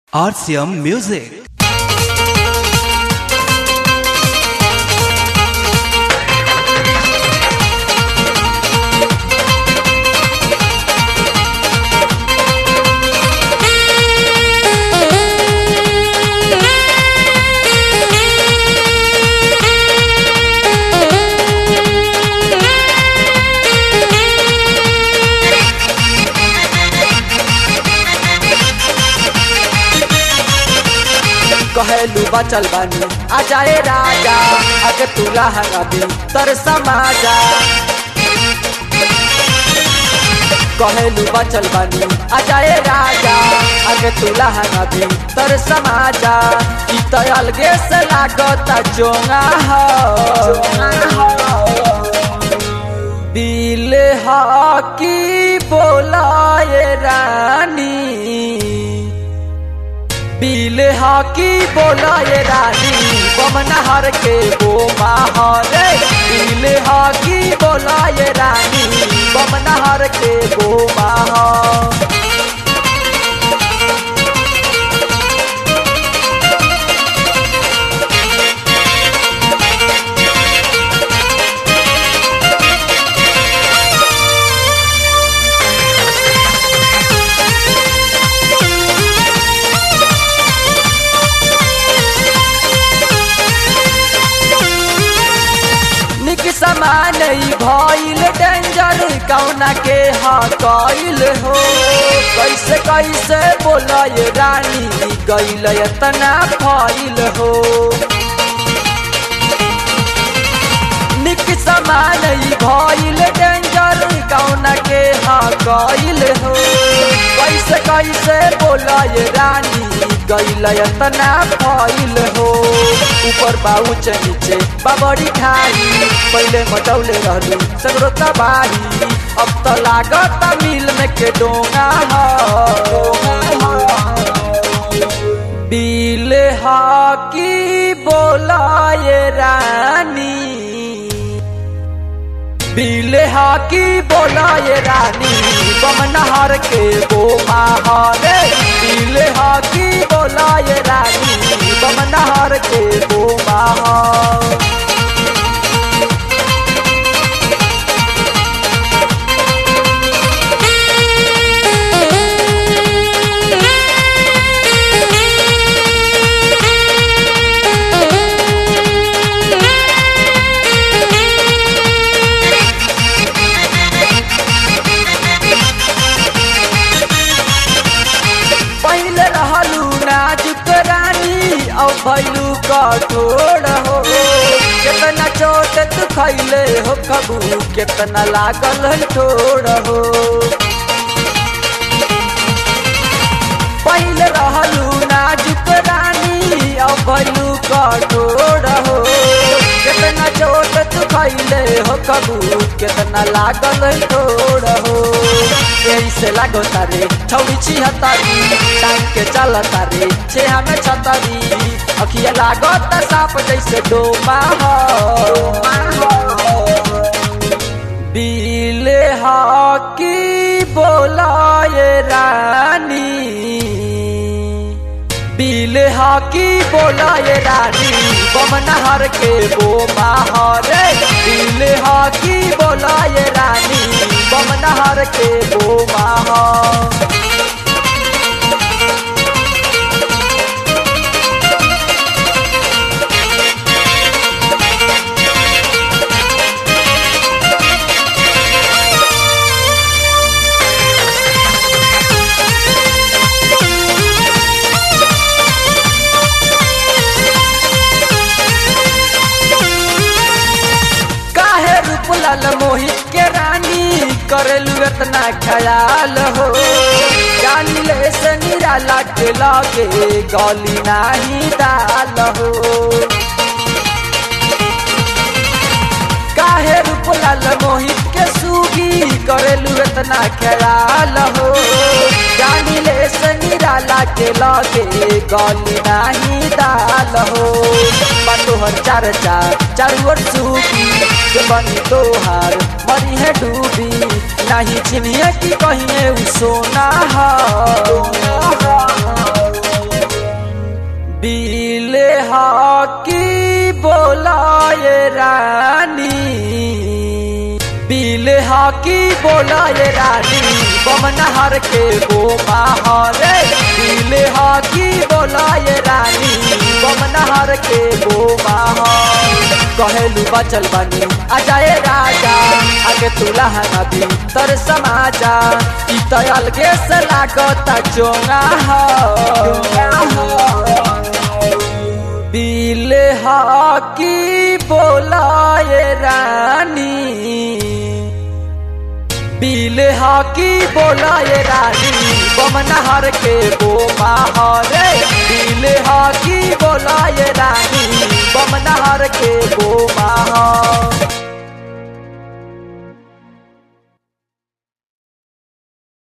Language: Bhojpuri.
RCM Music. कहेलू बचल बानी आ जाए राजा अगे तुला हंगाबी तर समाजा कहेलू बचल बानी आ जाए राजा अगे तुला हंगाबी तर समाजा ई तो अलगे से लागता चोंगा हो दिल हाकी बोलाए रानी बिल हाकी बोलाए रानी बमनहर के वो माहौरे बिल हाकी बोलाए रानी बमनहर के वो माहौर निक समान ई भइल डेंजर कौना के हा कइल हो कैसे कैसे बोलय रानी गइल एतना फइल हो निक समान ई भइल डेंजर कौना के हा कइल हो कैसे कैसे बोलय रानी गइल एतना फइल हो ऊपर बाउच नीचे बाबरी खाई पहले मटौले रहलू सगरो तबाही अब तो लागत मिल में के डोंगा हो बिल हाकी बोलाए रानी बिल हाकी बोलाए रानी बमनहर के वो माहौरे बिल हाकी बोलाए रानी बमनहर के वो माहौर पहले रहलू नाजुक रानी अब भैलू कठोर हो कितना चोट तू खैले हो कबू कितना लागल है ठोर हो पहले रहलू नाजुक रानी अब भैलू कठोर हो कितना चोट तू खैले हो कबू कितना लागल है ठोर हो यही से लागो तारे छौड़ी छिहत्तरी टांग के चल तारे छे हमें छतरी अखिया लागो त साप जैसे डोमा हो बिल हाकी बोलाए रानी बिल हाकी बोलाए रानी बमनहर के वो माहौरे बिल हाकी बोलाए रानी बमनहर के वो माहौर काहे रूपलाल मोहित के रानी करेलू इतना ख्याल हो जानी ले से निराला के लागे गली नाही दाल हो काहे रूपलाल मोहित के सूगी करेलू इतना ख्याल हो जानी ले से निराला के लागे गली नाही दाल हो तोहर चार चार चारू ओर सूगी के बनी तोहार मरी है डूबी नहीं चिन्हिए कि कहिए उ सोना हो बीले हाकी बोलाए रानी बीले हाकी बोलाए रानी बमनहर के गो माहौले बीले हाकी बोलाए रानी बमनहर के गो माहौल कहेलू बचल बनी आ जाए राजा आगे तुला नदी तर समाजा ई तो अलगे से लागत चोंगा हो बीले हाकी बोलाए रानी बीले हाकी बोलाए रानी बमनहर के गो माहौले बीले हाकी बोलाए रानी बमनहर के गो माहौल